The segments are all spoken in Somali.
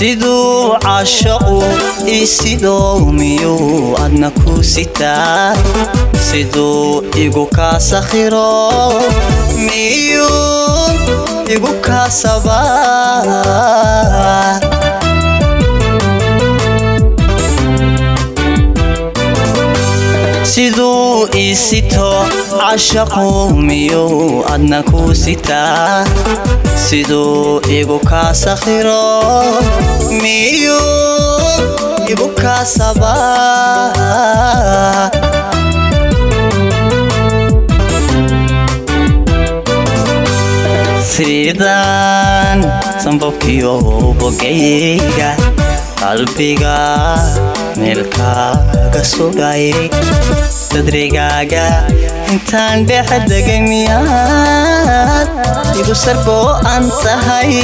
siduu cashaqu isidoo miyuu adna ku sitaa siduu igu kaa sakhiro miyuu igu kaasabaa siduu isito cashaqu miyuu adna ku sitaa siduu igu kaa sakhiro miyuu igu kaasabaa sidaan sanbabkiyo bogayga qalbiga meelkaaga sugay sadrigaaga intaan dhex degay miyaad igu sargo'an tahay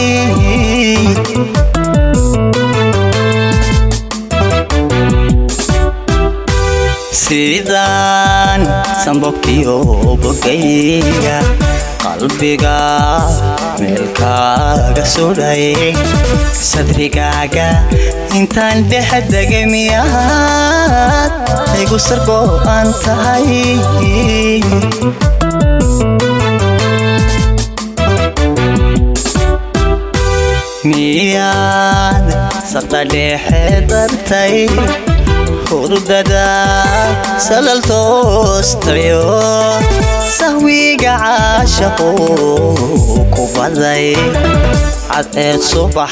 sidaan sanbabkiyo bogayga qalbiga meelkaaga sudhay sadrigaaga intaan dhex degay miyaad igu sargo'an tahay miyaad sarta dhexe dartay hurdada salal toostayo sahwiga caashaqu ku baday cadceed subax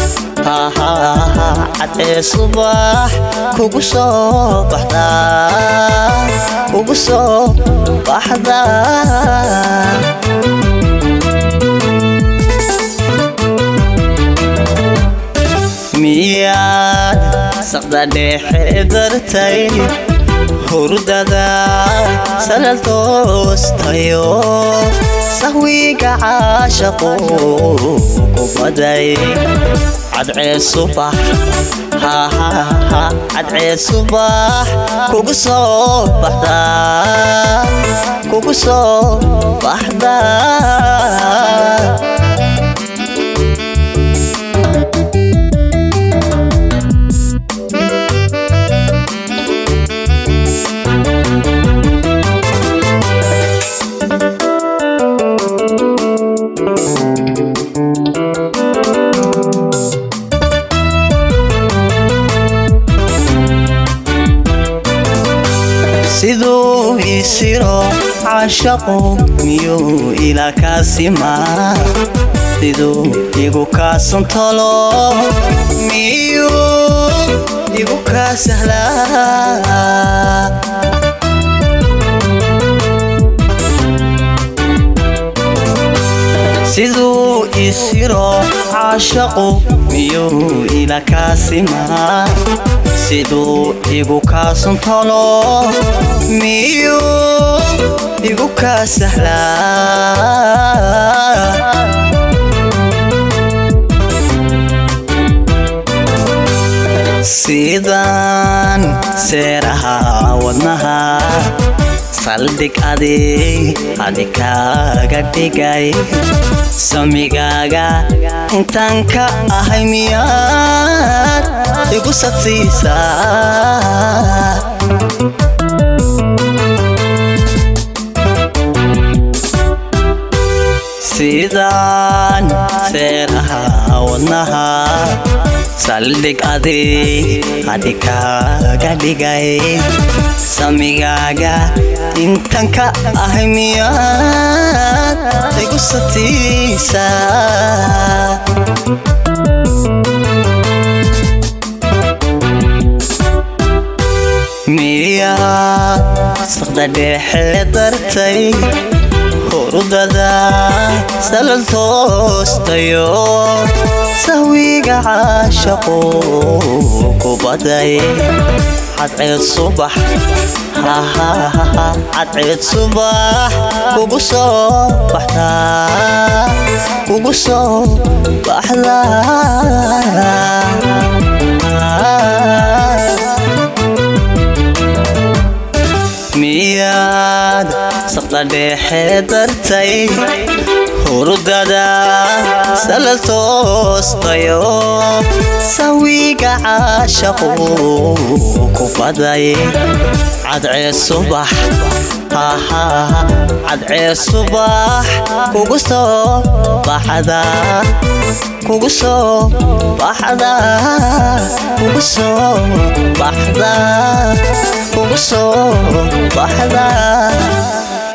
cadceed subax kugu soo baxda kugu soo baxda miyaad saqda dhexe dartay hurdada salal toostayo sahwiga caashaqu ku baday cadceed subax cadceed subax kugu soo baxda kugu soo baxda siduu isiro cashaqu miyuu ilaa kaasimaa siduu igu kaasantolo miyuu igu kaa sahlaa siduu isiro cashaqu miyuu ila kaasimaa siduu igu kaasuntolo miyuu igu kaa sahlaa sidaan seeraha wadnaha saldhig adig adi kaaga dhigay samigaaga intaan ka ahay miyaad igu sadsiisaa sidaan seeraha wadnaha saldhig adig adi kaaga dhigay samigaaga intan ka ahay miyaad igu satiisaa miyaad saqda dhexe dartay hurdada salal toostayo sahwiga caashaqu ku baday cadceed subax cadceed subax kugu soo baxda kugu soo baxda miyaad saqda dhexe dartay hurdada salal toostayo sawiga caashaqu ku baday cadcee subax cadcee subax kugu soo baxda kugu soo baxda kugu soo baxda kugu soo baxda